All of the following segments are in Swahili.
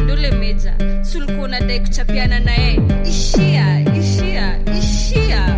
ndule meja sulikuwa unadai kuchapiana naye ishia ishia ishia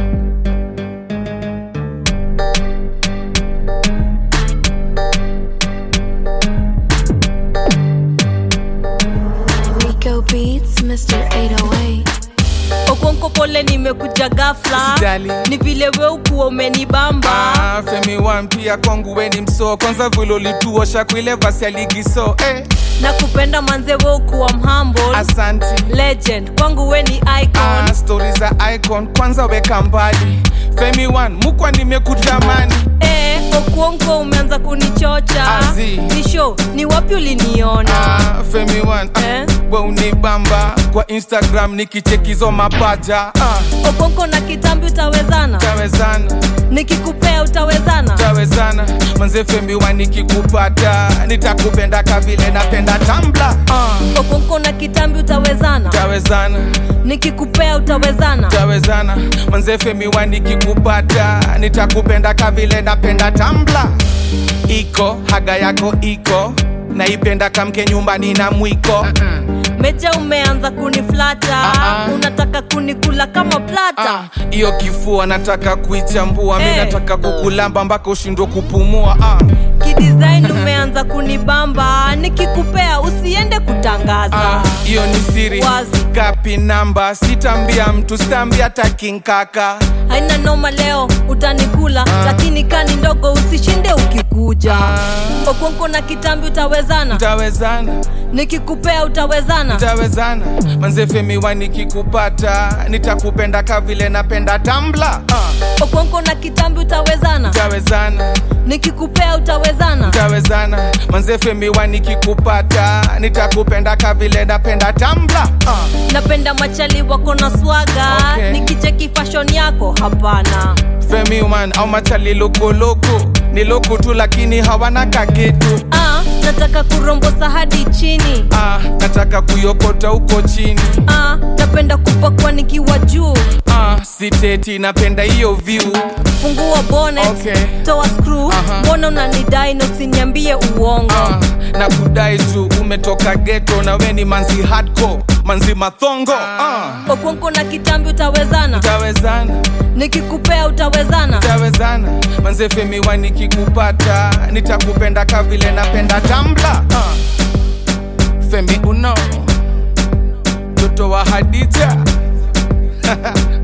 Rico Beats, Mr. 808. okonko pole nimekuja gafla Usijali. ni vile we ukuwa umenibamba Ah, femi wan pia kwangu weni msoo kwanza vile ulituosha kuile vasi ya ligi so eh, na kupenda manze we ukuwa mhumble asanti legend kwangu we ni icon ah, stori za icon kwanza weka mbali femi wan mukwa nimekutamani eh, okuonko umeanza kunichocha Azi. ni show ni wapi uliniona ah, femi wan ah, Eh? we unibamba kwa instagram nikichekizo mapaja ah, okonko na kitambi utawezana tawezana nikikupea utawezana tawezana manze femi wan nikikupata nitakupenda kavile napenda tambla ah, okonko na kitambi utawezana tawezana nikikupea utawezana tawezana manze femi wan nikikupata nitakupenda kavile napenda tambla iko haga yako iko naipenda kamke nyumbani na mwiko meja umeanza kuniflata Ah, ah. unataka kunikula kama plata Ah, hiyo kifua nataka kuichambua mi Eh. nataka kukulamba mpaka ushindwe kupumua ah. kidesign umeanza kunibamba nikikupea usiende kutangaza Ah, hiyo ni siri Wazi. gapi namba sitambia mtu sitambia takinkaka haina noma leo utanikula lakini kani ndogo usishinde ukikuja Ah. okonko na kitambi utawezana tawezana nikikupea utawezana tawezana manze femi wa nikikupata nitakupenda kavile napenda tambla ah. okonko na kitambi utawezana tawezana nikikupea utawezana tawezana manze femi wa nikikupata nitakupenda kavile napenda tambla ah. napenda machali wako na swaga Okay. nikicheki fashion yako hapana femi man au machali lokoloko ni loko tu lakini hawana kagetu ah, nataka kurombosa hadi chini ah, nataka kuyokota huko chini ah, napenda kupakwa nikiwa juu ah, siteti napenda hiyo view fungua bonnet Okay. toa screw Aha. mbona unanidai na usiniambie uongo ah, na kudai tu umetoka geto na we ni manzi hardcore manzi mathongo ah. okonko na kitambi utawezana tawezana nikikupea utawezana tawezana manze femi wa nikikupata nitakupenda kavile napenda tambla ah. femi uno mtoto wa hadija